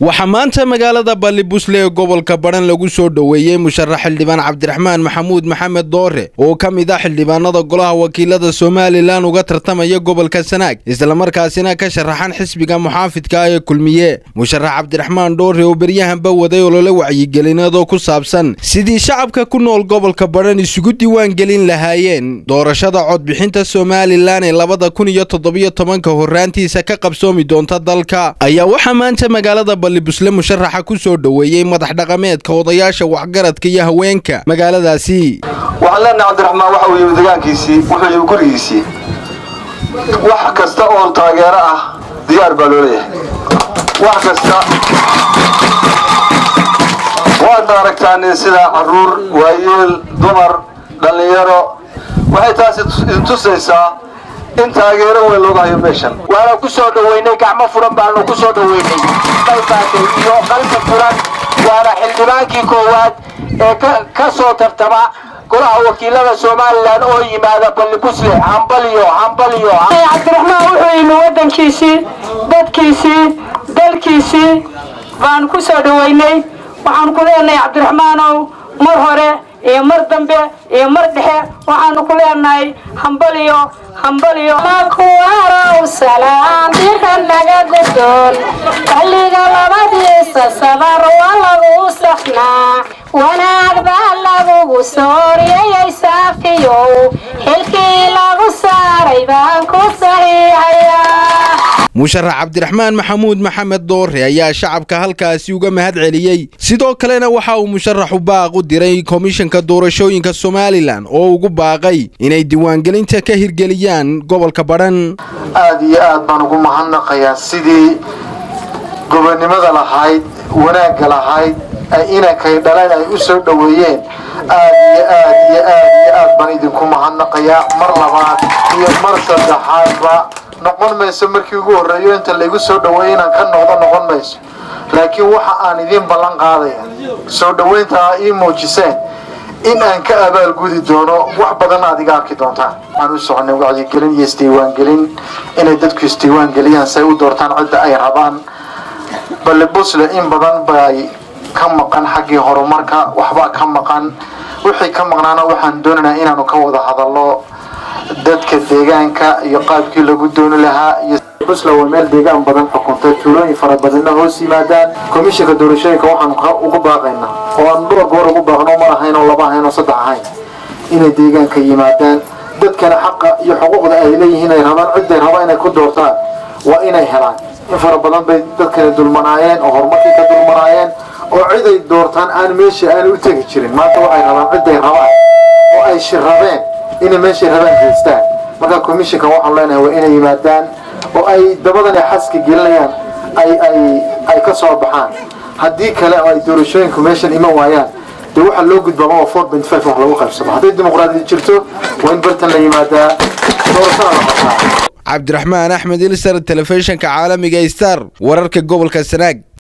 waxaa maanta magaalada ballibusle ee gobolka badhan lagu soo dhoweeyey musharax xildhibaan cabdiraxmaan maxamuud maxamed doore oo ka mid ah xildhibaanada golaha wakiilada somalilan uga tartamaya gobolka sanaag islamarkaasina ka sharaxan xisbiga muxaafidka ah ee kulmiye musharax cabdiraxmaan dhoore oo beryahanba waday olole wacyigelinadoo ku saabsan sidii shacabka ku nool gobolka badhan isugu diiwaan gelin lahaayeen doorashada codbixinta somalilan ee labada kun iyo toddobiyo tobanka horraantiisa ka qabsoomi doonta dalka ayaa waxaa maanta magaalada ballibusle musharaxa ku soo dhoweeyey madax dhaqameedka odayaasha waxgaradka iyo haweenka magaaladaasi waxaan leenahay cabdiraxmaan waxa uu yimi degaankiisii wuxuu yimi gurigiisii wax kasta oo taageero ah diyaar baa loo leeyahay wax kasta waadna aragtaan sida caruur waayeel dumar dhallinyaro waxay taasi idin tusaysaa in taageero weyn looga hayo meeshan waana ku soo dhoweynay gacmo furan baanu ku soo dhoweynay qalbaatay iyo qalbi furan waana xildhibaankii koowaad ee ka soo tartama golaha wakiilada somalilan oo yimaada ballibusle hambalyo hambalyo cabdiraxmaan wuxuu yimi waddankiisii dadkiisii dalkiisii baanu ku soo dhoweynay waxaanu ku leenahay cabdiraxmaanow mar hore iyo mar dambe iyo mar dhexe waxaanu ku leenahay hambaliyo hambaliyo makuwarow salaan dira naga godoon xilliga labadiisa sabar waa lagu safnaa wanaag baa lagugu sooriyayay saafiyow xilkii lagu saaray baan ku saxiixayaa musharax cabdiraxmaan maxamuud maxamed doore ayaa shacabka halkaasi uga mahad celiyey sidoo kalena waxa uu musharaxu baaq u diray komishanka doorashooyinka somalilan oo ugu baaqay inay diiwaangelinta ka hirgeliyaan gobolka badhan aad iyo aad baan ugu mahadnaqayaa sidii gobonnimada lahayd wanaagga lahayd inankay dhaleen ay u soo dhoweeyeen aad iyo aad iyo aad iyo aad baan idinku mahadnaqayaa mar labaad iyo mar saddexaadba noqon mayso markii ugu horreeyo inta laygu soo dhoweeyo inaan ka noqdo noqon mayso laakiin waxa aan idiin ballan qaadaya soo dhoweynta aa ii muujiseen in aan ka abaalgudi doono wax badan aad iga arki doontaan aan u soconay wacyigelin iyo isdiiwaangelin inay dadku isdiiwaangeliyaan say u doortaan cidda ay rabaan ballibusle in badan bay ka maqan xaggii horumarka waxbaa ka maqan wixii ka maqnaana waxaan doonaynaa inaanu ka wada hadallo dadka deegaanka iyo qaabkii lagu dooni lahaa iyo busla waa meel deegaan badan xukuntay tuulooyin fara badanna hoos yimaadaan komishanka doorashooyinka waxaan ugu baaqaynaa oo aan dhowr goor ugu baaqno mar ahayn oo laba ahayn oo saddex ahayn inay deegaanka yimaadaan dadkana xaqa iyo xuquuqda ay leeyihiin ay rabaan cidday rabaan inay ku doortaan waa inay helaan in fara badan bay dadkani dulmanaayeen oo horumarkii ka dulmanaayeen oo cid ay doortaan aan meesha aan u tegi jirin maanta waxay rabaan cidday rabaan oo ay shirrabeen inay meeshay rabaan haystaan marka commissionka waxaan leenahay waa inay yimaadaan oo ay dabadan ay xaska gelinayaan ay ay ay ka soo baxaan haddii kale oo ay doorashooyinku meeshan iman waayaan dee waxaa loo gudbaaba waa four point five wax lagu qaybsado hadday dimuqraadiyad jirto waa in bartan la yimaadaa doorashada la qabtaa cabdiraxmaan axmed ilsar telefishinka caalamiga star wararka gobolka sanaag